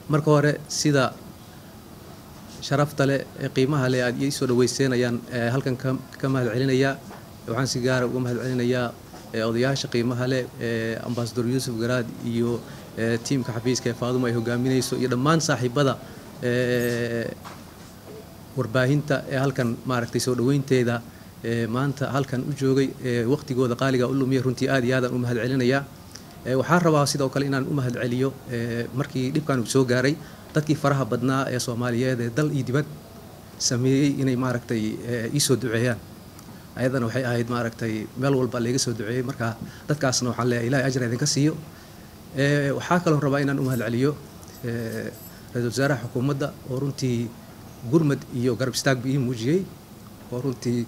marka hore sida sharafta leh ee qiimaha leh aad ii soo dhaweyseen ayaan halkan ka mahad celinayaa waxaan si gaara uga mahad celinayaa odayaasha qiimaha leh ambasador yuusuf garaad iyo tiimka xafiiska ee faaduma ay hogaaminayso iyo dhammaan saaxiibada warbaahinta ee halkan maaragtay soo dhaweynteeda maanta halkan u joogay waqtigooda qaaliga u lumiya runtii aad iyo aadaan u mahad celinayaa waxaan rabaa sidoo kale inaan u mahad celiyo markii dhibkan uu soo gaaray dadkii faraha badnaa ee soomaaliyeed ee dal iyo dibad sameeyey inay maaragtay ii soo duceeyaan ayadana waxay ahayd maaragtay meel walba layga soo duceeyey marka dadkaasna waxaan leeyahay ilahay ajra idinka siiyo waxaa kaloon rabaa inaan u mahad celiyo ra-iisul wasaaraha xukuumadda oo runtii gurmad iyo garab istaagba ii muujiyey oo runtii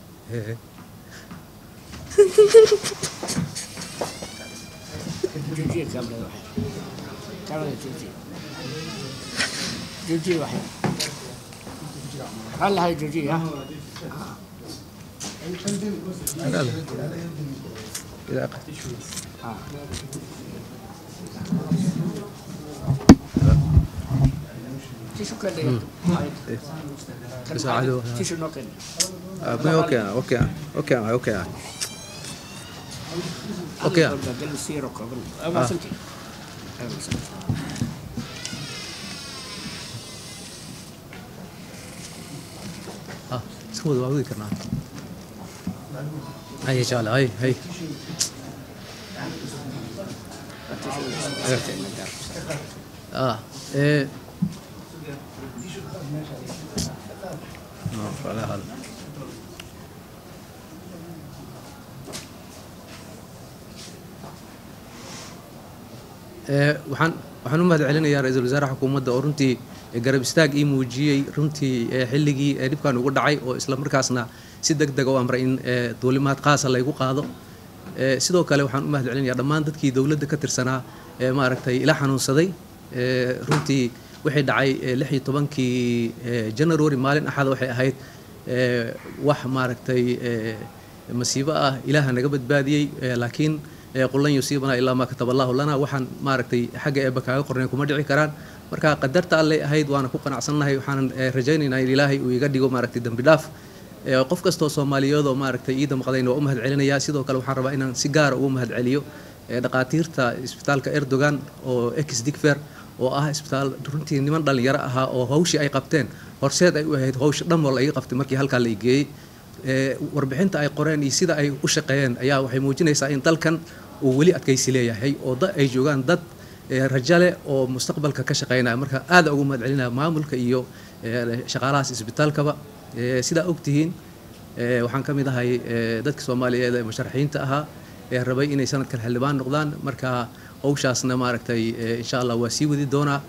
اوكي اوكي اوكي اوكي اوكي اه اسكو waa wadi karnaa hay insha allah hay hay اه ايه no على هذا waxaan waxaan u mahad celinayaa ra-iisul wasaaraha xukuumadda oo runtii garab istaag ii muujiyey runtii xilligii dhibkan ugu dhacay oo isla markaasna si deg deg u amray in duulimaad qaasa laygu qaado sidoo kale waxaan u mahad celinayaa dhammaan dadkii dowladda ka tirsanaa ee maaragtay ila xanuunsaday runtii waxay dhacay lix iyo tobankii january maalin axada waxay ahayd wax maaragtay masiibo ah ilaaha naga badbaadiyey laakiin qulan yusiibana ilaa maa kataba allahu lana waxaan maaragtay xagga eebba kaaga qornay kuma dhici karaan marka qadarta allay ahayd waana ku qanacsannahay waxaanan rajaynaynaa in ilaahay uu iga dhigo maaragtay dembi dhaaf qof kastoo soomaaliyeed oo maaragtay ii damqadayna waa u mahad celinayaa sidoo kale waxaan rabaa inaan si gaara ugu mahad celiyo dhaqaatiirta isbitaalka erdogan oo ex digfer oo ah isbitaal runtii niman dhalinyaro ahaa oo hawshii ay qabteen horseed ay u ahayd hawsha dhanwal ay qabtay markii halkaa la geeyey warbixinta ay qoreen iyo sida ay u shaqeeyeen ayaa waxay muujinaysaa in dalkan uu weli adkaysi leeyahay oo ay joogaan dad rajale oo mustaqbalka ka shaqeynaya marka aada ugu mahad celinaya maamulka iyo shaqaalahaas isbitaalkaba sidaa ogtihiin waxaan ka mid ahay dadka soomaaliyeed ee musharaxiinta ahaa ee rabay inay sanadkan xildhibaan noqdaan marka hawshaasna maaragtay insha allah waa sii wadi doonaa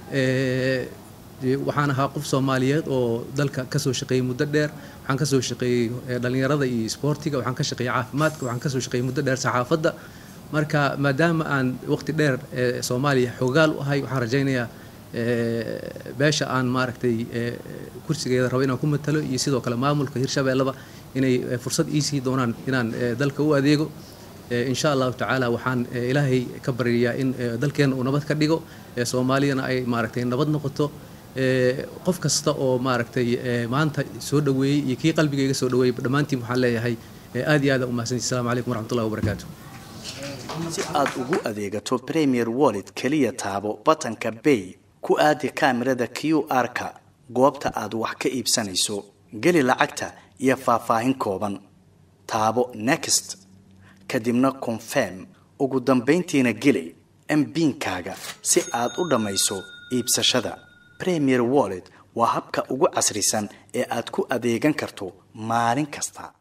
waxaan ahaa qof soomaaliyeed oo dalka kasoo shaqeeyey muddo dheer waxaan kasoo shaqeeyey dhalinyarada iyo isboortiga waxaan ka shaqeeyey caafimaadka waxaan kasoo shaqeeyey muddo dheer saxaafadda marka maadaama aan waqti dheer soomaaliya xoogaal u ahay waxaan rajaynayaa beesha aan maaragtay kursigeeda rabo inaan ku matalo iyo sidoo kale maamulka hirshabeelleba inay fursad iisii doonaan inaan dalka u adeego insha allahu tacaala waxaan ilaahay ka baryayaa in dalkeenna uu nabad ka dhigo soomaaliyana ay maaragtay nabad noqoto qof kasta oo maaragtay maanta soo dhaweeyey iyo kii qalbigayga soo dhaweeyey dhammaantiin waxaan leeyahay aad iyo aad u mahadsanti assalamu calaykum waraxmatullahi wabarakaatu si aad ugu adeegato premier wallet keliya taabo batanka bay ku aadi kaamirada q r-ka goobta aad wax ka iibsanayso geli lacagta iyo faahfaahin kooban taabo next kadibna confirm ugu dambayntiina geli mbiinkaaga si aad u dhammayso iibsashada premier wallet waa habka ugu casrisan ee aad ku adeegan karto maalin kasta